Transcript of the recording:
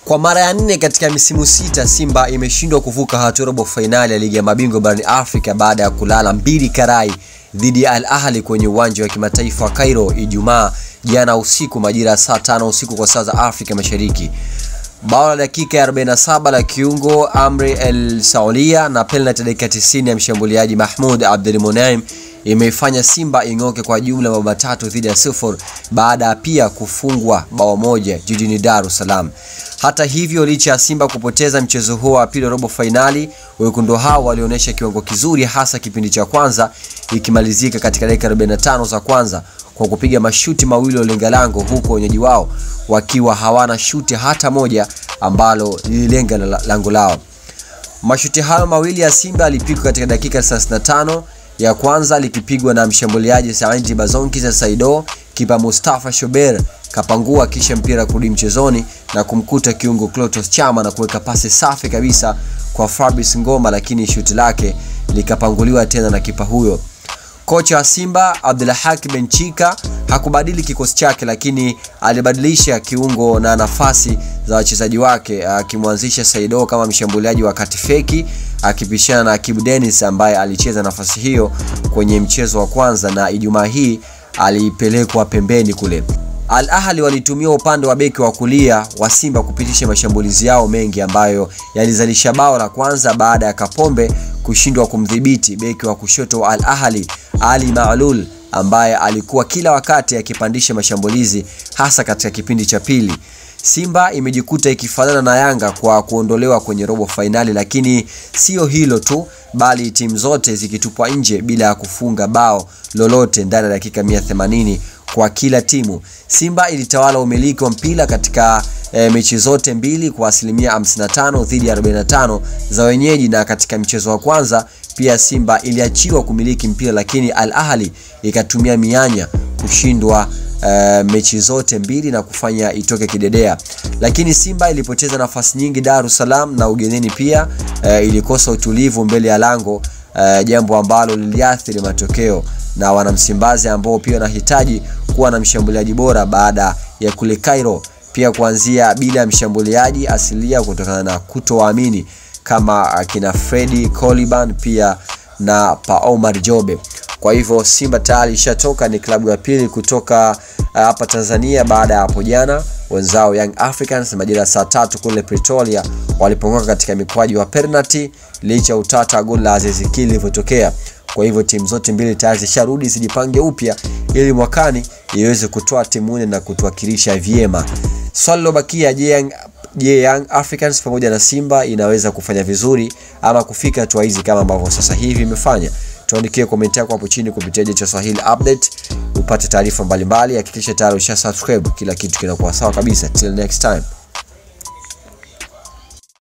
Kwa mara ya nne katika misimu sita, Simba imeshindwa kuvuka hatua robo fainali ya ligi ya mabingwa barani Afrika baada ya kulala mbili karai dhidi ya Al Ahli kwenye uwanja wa kimataifa wa Cairo Ijumaa jana usiku majira ya saa tano usiku kwa saa za Afrika Mashariki. Bao la dakika ya 47 la kiungo Amri El Saulia na penalty dakika 90 ya mshambuliaji Mahmud Abdul Munaim imeifanya Simba ing'oke kwa jumla mabao matatu dhidi ya sifuri baada ya pia kufungwa bao moja jijini Dar es Salaam. Hata hivyo, licha ya Simba kupoteza mchezo huo wa pili robo fainali, wekundu hao walionyesha kiwango kizuri, hasa kipindi cha kwanza ikimalizika katika dakika 45 za kwanza kwa kupiga mashuti mawili walenga lango, huku wenyeji wao wakiwa hawana shuti hata moja ambalo lililenga lango lao. Mashuti hayo mawili ya Simba yalipigwa katika dakika 35 ya kwanza likipigwa na mshambuliaji Saidi Bazonki za Saido. Kipa Mustafa Shober kapangua kisha mpira kurudi mchezoni na kumkuta kiungo Clatous Chama na kuweka pasi safi kabisa kwa Fabrice Ngoma, lakini shuti lake likapanguliwa tena na kipa huyo. Kocha wa Simba Abdulhaki Benchika hakubadili kikosi chake, lakini alibadilisha kiungo na nafasi za wachezaji wake, akimwanzisha Saido kama mshambuliaji wa kati feki akipishana na Akibu Dennis ambaye alicheza nafasi hiyo kwenye mchezo wa kwanza na Ijumaa hii alipelekwa pembeni kule. Al Ahli walitumia upande wa beki wa kulia wa Simba kupitisha mashambulizi yao mengi ambayo yalizalisha bao la kwanza baada ya Kapombe kushindwa kumdhibiti beki wa kushoto wa Al Ahli Ali Maalul ambaye alikuwa kila wakati akipandisha mashambulizi hasa katika kipindi cha pili. Simba imejikuta ikifanana na Yanga kwa kuondolewa kwenye robo fainali, lakini sio hilo tu, bali timu zote zikitupwa nje bila ya kufunga bao lolote ndani ya dakika 180 kwa kila timu. Simba ilitawala umiliki wa mpira katika e, mechi zote mbili kwa asilimia 55 dhidi ya 45 za wenyeji, na katika mchezo wa kwanza pia Simba iliachiwa kumiliki mpira, lakini Al Ahli ikatumia mianya kushindwa Uh, mechi zote mbili na kufanya itoke kidedea, lakini Simba ilipoteza nafasi nyingi Dar es Salaam na ugenini pia uh, ilikosa utulivu mbele ya lango uh, jambo ambalo liliathiri matokeo na wanamsimbazi ambao pia wanahitaji kuwa na mshambuliaji bora baada ya kule Cairo pia kuanzia bila mshambuliaji asilia kutokana na kutowaamini kama akina Fredi Coliban pia na Pa Omar Jobe. Kwa hivyo Simba tayari ishatoka, ni klabu ya pili kutoka hapa uh, Tanzania baada ya hapo jana wenzao Young Africans majira ya saa tatu kule Pretoria walipongoka katika mikwaju wa penalty licha ya utata goli la Aziz Ki lilivyotokea. Kwa hivyo timu zote mbili tayari zisharudi zijipange upya ili mwakani iweze kutoa timu nne na kutuwakilisha vyema. Swali lilobakia, je, Young, je, Young Africans pamoja na Simba inaweza kufanya vizuri ama kufika hatua hizi kama ambavyo sasa hivi imefanya? Tuandikie komenti yako hapo chini kupitia Jicho Swahili Update upate taarifa mbalimbali. Hakikisha tayari usha subscribe, kila kitu kinakuwa sawa kabisa. Till next time.